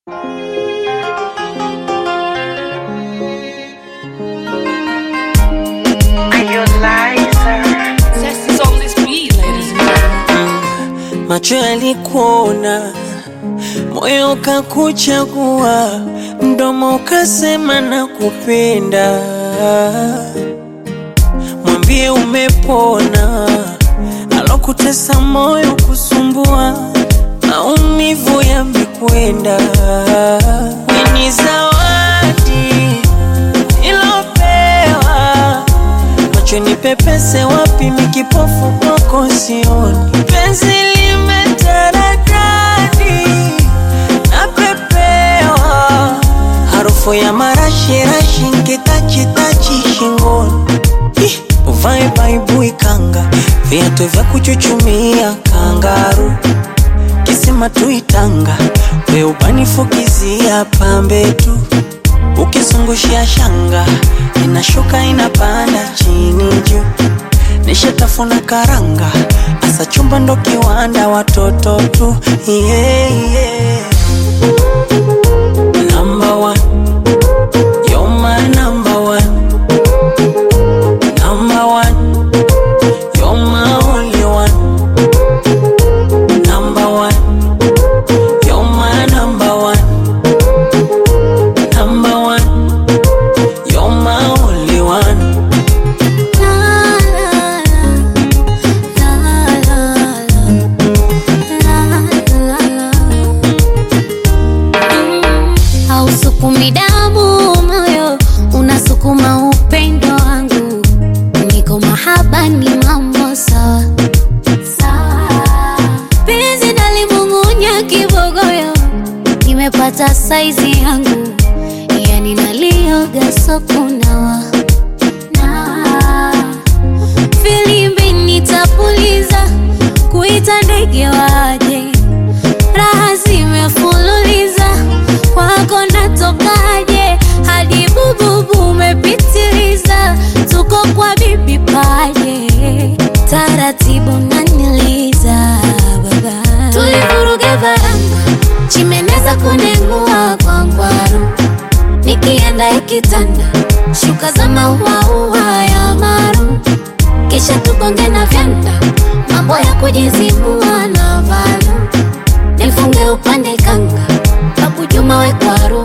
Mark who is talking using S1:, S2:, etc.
S1: Macho yalikuona, moyo ukakuchagua, mdomo ukasema nakupenda. Mwambie umepona, alokutesa moyo kusumbua, maumivu yamekwenda. Ni zawadi ilopewa macho ni pepese wapi, mikipofu kwako sioni. Penzi limetaradadi napepewa, harufu ya marashirashi nkitachitachi shingoni. Ih, Uvae baibui kanga, viatu vya kuchuchumia kangaru, kisima tuitanga, we ubanifukizia pambe tu ukizungushia shanga inashuka inapanda chini juu, nishatafuna karanga, asa chumba ndo kiwanda, watoto tu yeah, yeah. Number one, you're my number one. Number one, you're my only one. Number one, you're my number one. Number one, you're my only one.
S2: Hausukumi damu moyo, unasukuma upendo wangu. Niko mahaba ni mambo sawa sawa. Penzi nalimung'unya kibogoyo, nimepata saizi yangu, yani nalioga sokunawa na filimbi nitapuliza, kuita ndege waje, raha zimefululiza, kwako natokaje? Hadi bububu umepitiliza, tuko kwa bibi paje, taratibu naniliza baba, tulivuruga varanga, chimeneza kunengua kwa ngwaru nikienda ikitanda shuka za mauaua ya maru, kisha tugonge na vyanda, mambo ya kujizibua na valu, nifunge upande kanga, babu Juma we kwaru